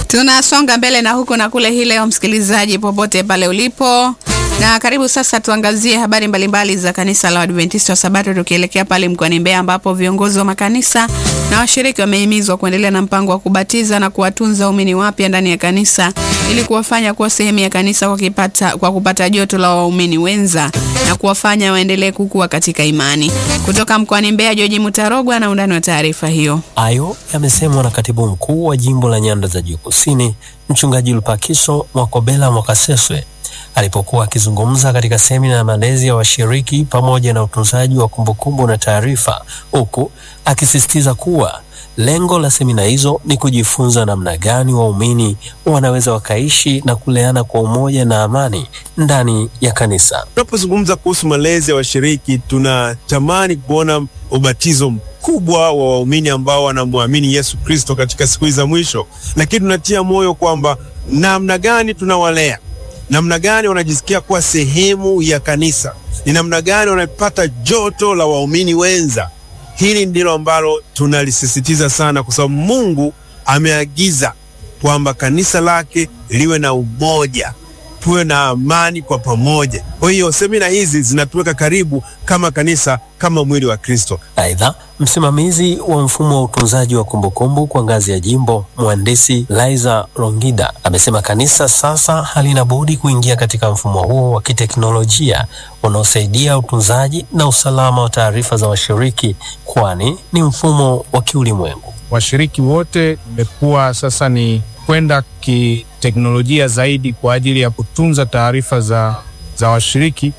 Tunasonga mbele na huku na kule hii leo, msikilizaji popote pale ulipo, na karibu sasa tuangazie habari mbalimbali za kanisa la Waadventista wa Sabato, tukielekea pale mkoani Mbeya ambapo viongozi wa makanisa na washiriki wamehimizwa kuendelea na mpango wa kubatiza na kuwatunza waumini wapya ndani ya kanisa ili kuwafanya kuwa sehemu ya kanisa kwa, kipata, kwa kupata joto la waumini wenza na kuwafanya waendelee kukua katika imani. Kutoka mkoani Mbeya, Joji Mutarogwa na undani wa taarifa hiyo. Hayo yamesemwa na katibu mkuu wa jimbo la Nyanda za Juu Kusini, mchungaji Lupakiso Mwakobela Mwakaseswe alipokuwa akizungumza katika semina ya malezi ya washiriki pamoja na utunzaji wa kumbukumbu na taarifa, huku akisisitiza kuwa lengo la semina hizo ni kujifunza namna gani waumini wanaweza wakaishi na kuleana kwa umoja na amani ndani ya kanisa. Tunapozungumza kuhusu malezi ya washiriki, tunatamani kuona ubatizo mkubwa wa waumini ambao wanamwamini Yesu Kristo katika siku za mwisho, lakini tunatia moyo kwamba namna gani tunawalea namna gani wanajisikia kuwa sehemu ya kanisa, ni namna gani wanapata joto la waumini wenza. Hili ndilo ambalo tunalisisitiza sana, kwa sababu Mungu ameagiza kwamba kanisa lake liwe na umoja, tuwe na amani kwa pamoja. Kwa hiyo semina hizi zinatuweka karibu kama kanisa, kama mwili wa Kristo. Aidha, msimamizi wa mfumo wa utunzaji wa kumbukumbu kwa ngazi ya jimbo, mhandisi Liza Rongida, amesema kanisa sasa halina budi kuingia katika mfumo huo wa kiteknolojia unaosaidia utunzaji na usalama wa taarifa za washiriki, kwani ni mfumo wa kiulimwengu. Washiriki wote imekuwa sasa ni kwenda kiteknolojia zaidi kwa ajili ya kutunza taarifa za, za washiriki,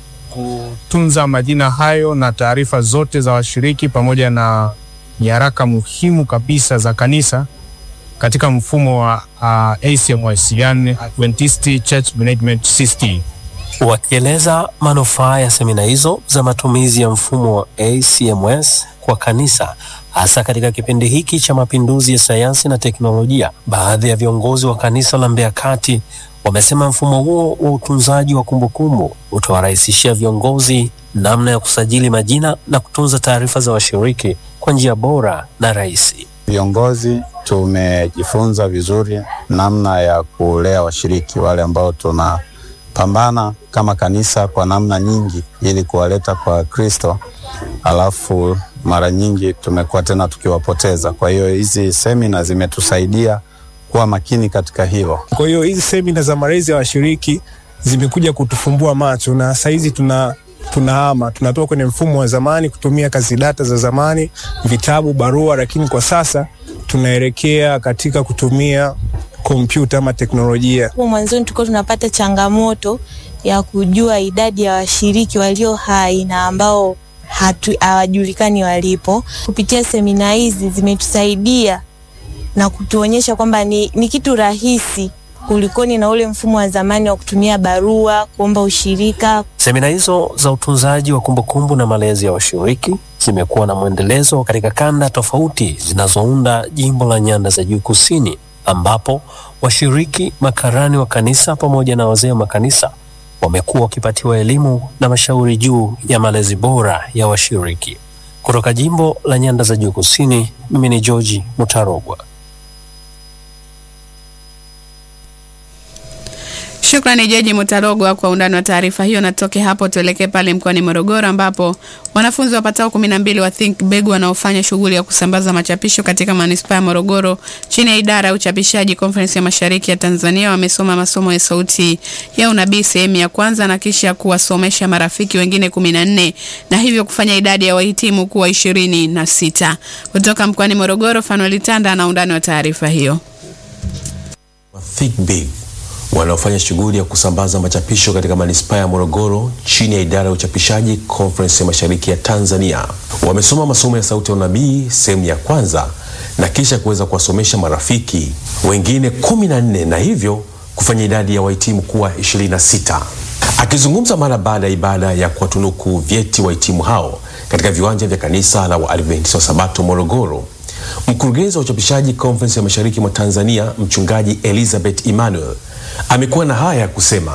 kutunza majina hayo na taarifa zote za washiriki pamoja na nyaraka muhimu kabisa za kanisa katika mfumo wa uh, ACMS, yani Adventist Church Management System. Wakieleza manufaa ya semina hizo za matumizi ya mfumo wa ACMS kwa kanisa hasa katika kipindi hiki cha mapinduzi ya sayansi na teknolojia, baadhi ya viongozi wa kanisa la Mbeya Kati wamesema mfumo huo wa utunzaji wa kumbukumbu utawarahisishia viongozi namna ya kusajili majina na kutunza taarifa za washiriki kwa njia bora na rahisi. Viongozi tumejifunza vizuri namna ya kulea washiriki wale ambao tunapambana kama kanisa kwa namna nyingi ili kuwaleta kwa Kristo, alafu mara nyingi tumekuwa tena tukiwapoteza. Kwa hiyo hizi semina zimetusaidia kuwa makini katika hilo. Kwa hiyo hizi semina za malezi ya washiriki zimekuja kutufumbua macho, na saizi tuna tunahama tunatoka kwenye mfumo wa zamani kutumia kazi data za zamani, vitabu, barua, lakini kwa sasa tunaelekea katika kutumia kompyuta ama teknolojia. Mwanzoni tulikuwa tunapata changamoto ya kujua idadi ya washiriki walio hai na ambao hawajulikani walipo. Kupitia semina hizi zimetusaidia na kutuonyesha kwamba ni, ni kitu rahisi kulikoni na ule mfumo wa zamani wa kutumia barua kuomba ushirika. Semina hizo za utunzaji wa kumbukumbu na malezi ya washiriki zimekuwa na mwendelezo katika kanda tofauti zinazounda jimbo la Nyanda za Juu Kusini, ambapo washiriki, makarani wa kanisa pamoja na wazee wa makanisa wamekuwa wakipatiwa elimu na mashauri juu ya malezi bora ya washiriki. Kutoka jimbo la Nyanda za Juu Kusini, mimi ni George Mutarogwa. Shukrani Jeji Mutarogwa kwa undani wa taarifa hiyo. Natoke hapo tuelekee pale mkoani Morogoro ambapo wanafunzi wapatao kumi na mbili wa Think Big wanaofanya shughuli ya kusambaza machapisho katika manispaa ya Morogoro chini ya idara ya uchapishaji Conference ya Mashariki ya Tanzania wamesoma masomo ya sauti ya unabii sehemu ya kwanza na kisha kuwasomesha marafiki wengine kumi na nne na hivyo kufanya idadi ya wahitimu kuwa ishirini na sita. Kutoka mkoani Morogoro, Fanuel Tanda ana undani wa taarifa hiyo. Think Big wanaofanya shughuli ya kusambaza machapisho katika manispaa ya Morogoro chini ya idara ya uchapishaji Conference ya Mashariki ya Tanzania wamesoma masomo ya sauti ya unabii sehemu ya kwanza na kisha kuweza kuwasomesha marafiki wengine kumi na nne na hivyo kufanya idadi ya wahitimu kuwa 26. Akizungumza mara baada ya ibada ya kuwatunuku vyeti wahitimu hao katika viwanja vya kanisa la Waadventista wa Sabato Morogoro, mkurugenzi wa uchapishaji Conference ya Mashariki mwa Tanzania mchungaji Elizabeth Emmanuel amekuwa na haya ya kusema.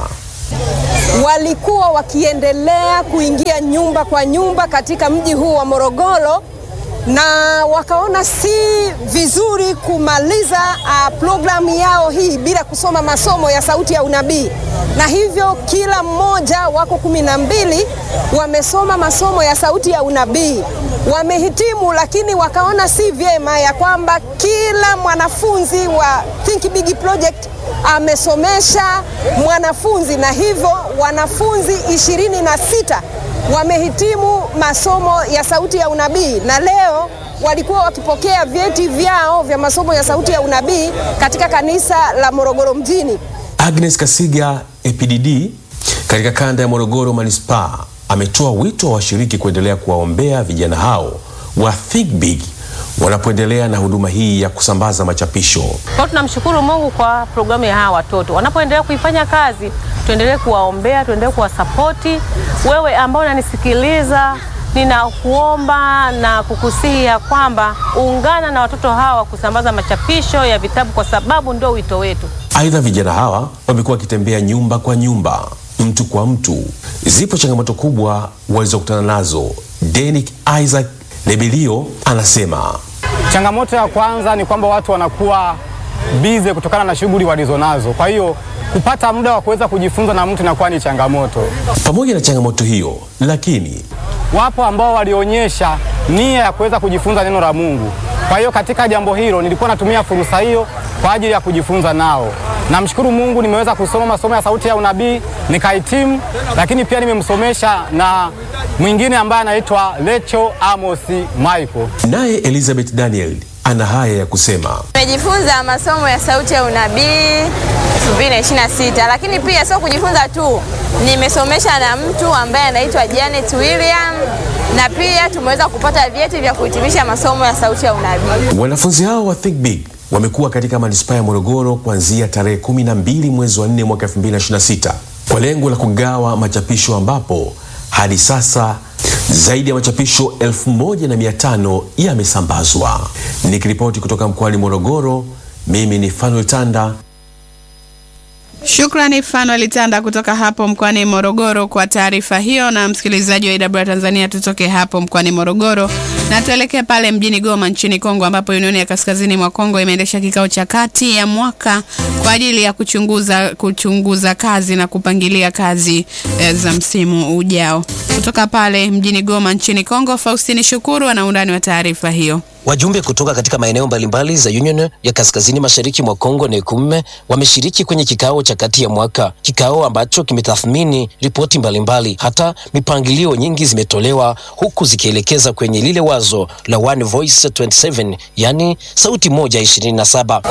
Walikuwa wakiendelea kuingia nyumba kwa nyumba katika mji huu wa Morogoro na wakaona si vizuri kumaliza uh, programu yao hii bila kusoma masomo ya sauti ya unabii, na hivyo kila mmoja wako kumi na mbili wamesoma masomo ya sauti ya unabii, wamehitimu, lakini wakaona si vyema ya kwamba kila mwanafunzi wa Think Big Project amesomesha mwanafunzi, na hivyo wanafunzi ishirini na sita wamehitimu masomo ya sauti ya unabii na leo walikuwa wakipokea vyeti vyao vya masomo ya sauti ya unabii katika kanisa la Morogoro mjini. Agnes Kasiga APDD katika kanda ya Morogoro manispaa ametoa wito wa washiriki kuendelea kuwaombea vijana hao wa Think Big wanapoendelea na huduma hii ya kusambaza machapisho. Kwa tunamshukuru Mungu kwa programu ya hawa watoto wanapoendelea kuifanya kazi, tuendelee kuwaombea, tuendelee kuwasapoti. Wewe ambao unanisikiliza, ninakuomba na kukusihi ya kwamba ungana na watoto hawa kusambaza machapisho ya vitabu, kwa sababu ndio wito wetu. Aidha, vijana hawa wamekuwa wakitembea nyumba kwa nyumba, mtu kwa mtu. Zipo changamoto kubwa walizokutana nazo. Denick Isaac Lebilio anasema changamoto ya kwanza ni kwamba watu wanakuwa bize kutokana na shughuli walizonazo, kwa hiyo kupata muda wa kuweza kujifunza na mtu inakuwa ni changamoto. Pamoja na changamoto hiyo, lakini wapo ambao walionyesha nia ya kuweza kujifunza neno la Mungu. Kwa hiyo katika jambo hilo nilikuwa natumia fursa hiyo kwa ajili ya kujifunza nao. Namshukuru Mungu, nimeweza kusoma masomo ya sauti ya unabii nikahitimu, lakini pia nimemsomesha na mwingine ambaye anaitwa Lecho Amosi Michael. Naye Elizabeth Daniel ana haya ya kusema. Nimejifunza masomo ya sauti ya unabii 2026 lakini pia sio kujifunza tu, nimesomesha na mtu ambaye anaitwa Janet William na pia tumeweza kupata vyeti vya kuhitimisha masomo ya sauti ya unabii. Wanafunzi hao wa Think Big wamekuwa katika manispaa ya Morogoro kuanzia tarehe 12 mwezi wa 4 mwaka 2026 kwa lengo la kugawa machapisho ambapo hadi sasa zaidi ya machapisho 1500 yamesambazwa. Nikiripoti kutoka mkoani Morogoro, mimi ni Fanuel Tanda. Shukrani Fanuel Tanda kutoka hapo mkoani Morogoro kwa taarifa hiyo. Na msikilizaji wa IW Tanzania, tutoke hapo mkoani Morogoro na tuelekee pale mjini Goma nchini Kongo, ambapo Unioni ya Kaskazini mwa Kongo imeendesha kikao cha kati ya mwaka kwa ajili ya kuchunguza, kuchunguza kazi na kupangilia kazi e, za msimu ujao. Kutoka pale mjini Goma nchini Kongo, Faustini Shukuru ana undani wa taarifa hiyo. Wajumbe kutoka katika maeneo mbalimbali za Union ya Kaskazini Mashariki mwa Kongo NECUM wameshiriki kwenye kikao cha kati ya mwaka, kikao ambacho kimetathmini ripoti mbalimbali. Hata mipangilio nyingi zimetolewa huku zikielekeza kwenye lile wazo la One Voice 27, yani sauti moja 27.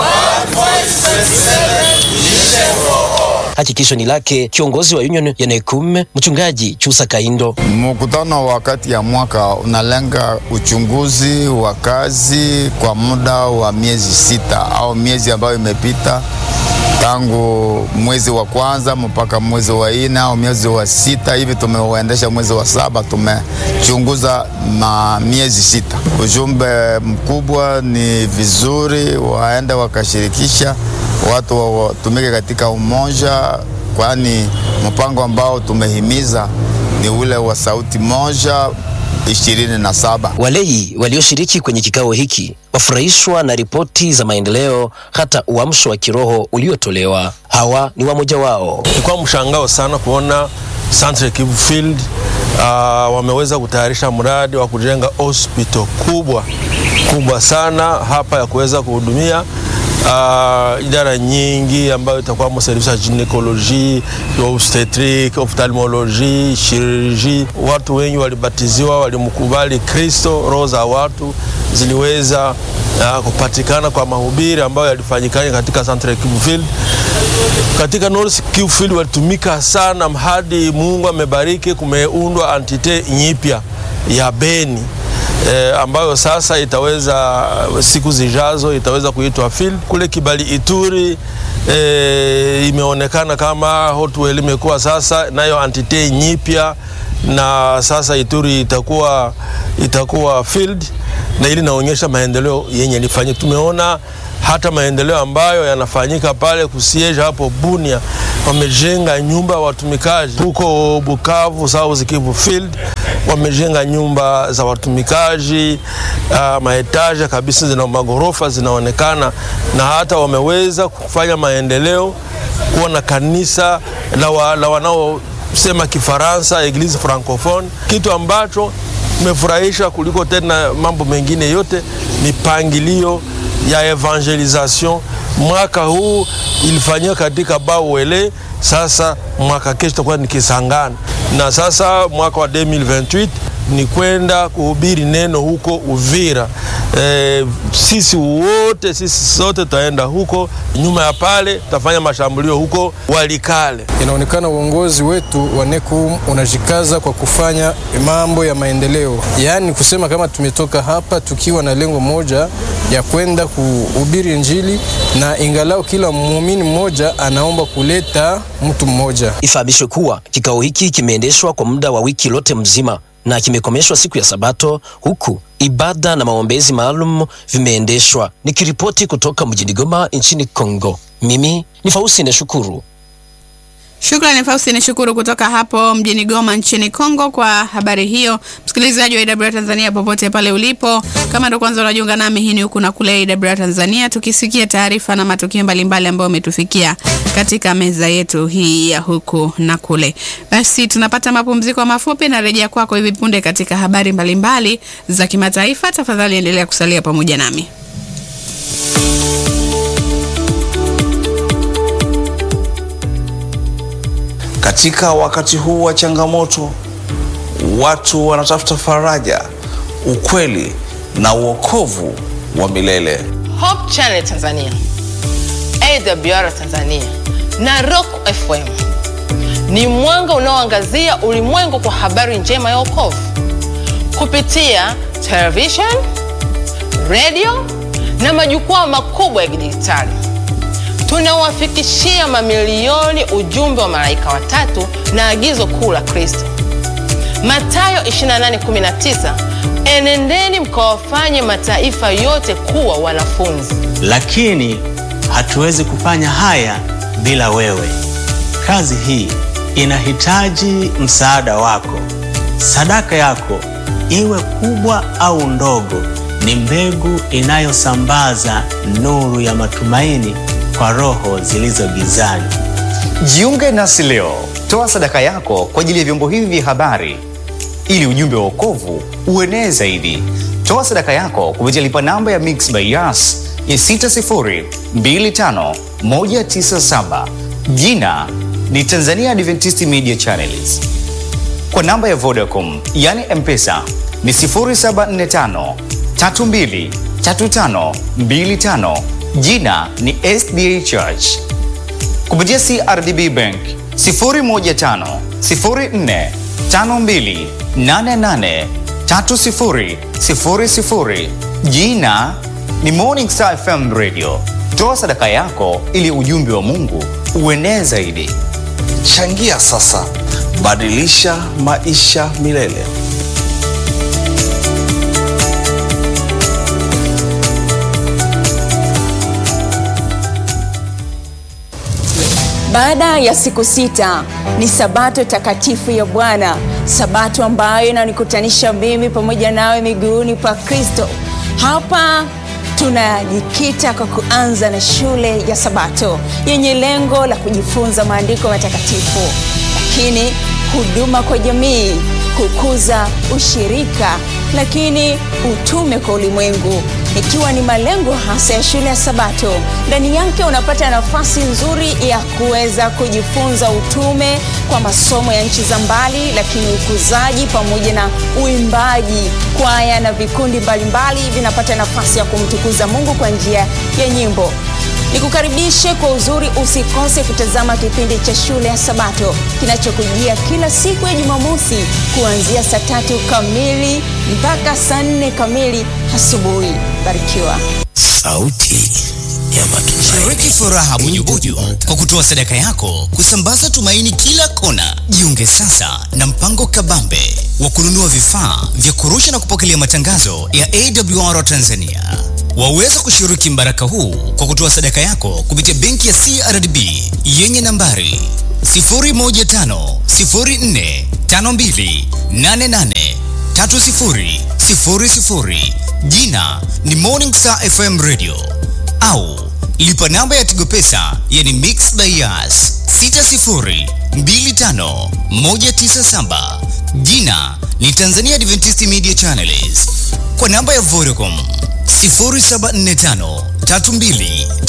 Hakikisho ni lake kiongozi wa Union ya NECUM mchungaji Chusa Kaindo. Mkutano wa kati ya mwaka unalenga uchunguzi wa kazi kwa muda wa miezi sita au miezi ambayo imepita tangu mwezi wa kwanza mpaka mwezi wa nne au mwezi wa sita hivi. Tumeuendesha mwezi wa saba, tumechunguza ma miezi sita. Ujumbe mkubwa ni vizuri waende wakashirikisha watu watumike katika umoja, kwani mpango ambao tumehimiza ni ule wa sauti moja ishirini na saba. Walei walioshiriki kwenye kikao hiki wafurahishwa na ripoti za maendeleo, hata uamsho wa kiroho uliotolewa. Hawa ni wamoja wao. Ilikuwa mshangao sana kuona Centre Kivu Field uh, wameweza kutayarisha mradi wa kujenga hospital kubwa kubwa sana hapa ya kuweza kuhudumia uh, idara nyingi ambayo itakuwamo service ya ginekoloji, obstetric, ophthalmology, chirurgie. Watu wengi walibatiziwa, walimkubali Kristo, roho za watu ziliweza uh, kupatikana kwa mahubiri ambayo yalifanyikana katika Centre Kivu Field. Katika North Kivu Field walitumika sana hadi Mungu amebariki, kumeundwa antite nyipya ya Beni E, ambayo sasa itaweza siku zijazo itaweza kuitwa field kule Kibali Ituri. E, imeonekana kama Hotwell imekuwa sasa nayo antite nyipya na sasa Ituri itakuwa itakuwa field, na ili naonyesha maendeleo yenye ilifanyika. Tumeona hata maendeleo ambayo yanafanyika pale kusieja hapo Bunia, wamejenga nyumba ya watumikaji huko Bukavu, South Kivu field, wamejenga nyumba za watumikaji uh, maetaja kabisa, zina magorofa zinaonekana, na hata wameweza kufanya maendeleo kuwa na kanisa la, wa, la wanaosema Kifaransa, Eglise Francophone, kitu ambacho imefurahisha kuliko tena mambo mengine yote, mipangilio ya evangelisation. Mwaka huu ilifanyika katika Bawele, sasa mwaka kesho itakuwa ni Kisangani, na sasa mwaka wa 2028 ni kwenda kuhubiri neno huko Uvira. E, sisi wote sisi sote tutaenda huko. Nyuma ya pale tutafanya mashambulio huko Walikale. Inaonekana uongozi wetu wa NECUM unajikaza kwa kufanya mambo ya maendeleo, yaani kusema kama tumetoka hapa tukiwa na lengo moja ya kwenda kuhubiri Injili, na ingalau kila muumini mmoja anaomba kuleta mtu mmoja. Ifahamishwe kuwa kikao hiki kimeendeshwa kwa muda wa wiki lote mzima na kimekomeshwa siku ya Sabato, huku ibada na maombezi maalum vimeendeshwa. Nikiripoti kutoka mjini Goma nchini Kongo, mimi ni Faustine Shukuru. Shukrani Faustine Shukuru kutoka hapo mjini Goma nchini Kongo kwa habari hiyo. Msikilizaji wa AWR Tanzania popote pale ulipo, kama ndo kwanza unajiunga nami, hii ni huku na kule AWR Tanzania, tukisikia taarifa na matukio mbalimbali ambayo umetufikia katika meza yetu hii ya huku na kule. Basi tunapata mapumziko mafupi na rejea kwako hivi punde katika habari mbalimbali za kimataifa. Tafadhali endelea kusalia pamoja nami. Katika wakati huu wa changamoto, watu wanatafuta faraja, ukweli na uokovu wa milele. Hope Channel Tanzania, AWR Tanzania na Rock FM ni mwanga unaoangazia ulimwengu kwa habari njema ya wokovu kupitia television, radio na majukwaa makubwa ya kidijitali. Tunawafikishia mamilioni ujumbe wa malaika watatu na agizo kuu la Kristo, Mathayo 28:19, enendeni mkawafanye mataifa yote kuwa wanafunzi. Lakini hatuwezi kufanya haya bila wewe. Kazi hii inahitaji msaada wako. Sadaka yako, iwe kubwa au ndogo, ni mbegu inayosambaza nuru ya matumaini kwa roho zilizo gizani. Jiunge nasi leo, toa sadaka yako kwa ajili ya vyombo hivi vya habari ili ujumbe wa wokovu uenee zaidi. Toa sadaka yako kupitia lipa namba ya Mixx by Yas ya 6025197 jina ni Tanzania Adventist Media Channels. Kwa namba ya Vodacom yani M-Pesa ni 0745 32 35 25 jina ni SDA Church. Kupitia CRDB Bank 015 04 52 88 30 00 jina ni Morning Star FM Radio. Toa sadaka yako ili ujumbe wa Mungu uenee zaidi. Changia sasa, badilisha maisha milele. Baada ya siku sita ni sabato takatifu ya Bwana, sabato ambayo inanikutanisha mimi pamoja nawe miguuni pa Kristo. Hapa tunajikita kwa kuanza na shule ya Sabato yenye lengo la kujifunza maandiko matakatifu, lakini huduma kwa jamii, kukuza ushirika, lakini utume kwa ulimwengu ikiwa ni malengo hasa ya shule ya Sabato. Ndani yake unapata nafasi nzuri ya kuweza kujifunza utume kwa masomo ya nchi za mbali, lakini ukuzaji pamoja na uimbaji. Kwaya na vikundi mbalimbali vinapata nafasi ya kumtukuza Mungu kwa njia ya nyimbo. Nikukaribishe kwa uzuri, usikose kutazama kipindi cha shule ya Sabato kinachokujia kila siku ya Jumamosi kuanzia saa tatu kamili mpaka saa nne kamili asubuhi. Barikiwa. Sauti ya matumaini. Shiriki furaha bujubuju kwa kutoa sadaka yako kusambaza tumaini kila kona. Jiunge sasa na mpango kabambe wa kununua vifaa vya kurusha na kupokelea matangazo ya AWR Tanzania. Waweza kushiriki mbaraka huu kwa kutoa sadaka yako kupitia benki ya CRDB yenye nambari 0150452883000 jina ni Morning Star FM Radio au lipa namba ya Tigo Pesa yani Mix Bias 6025197 jina ni Tanzania Adventist Media Channels kwa namba ya Vodacom 0745 32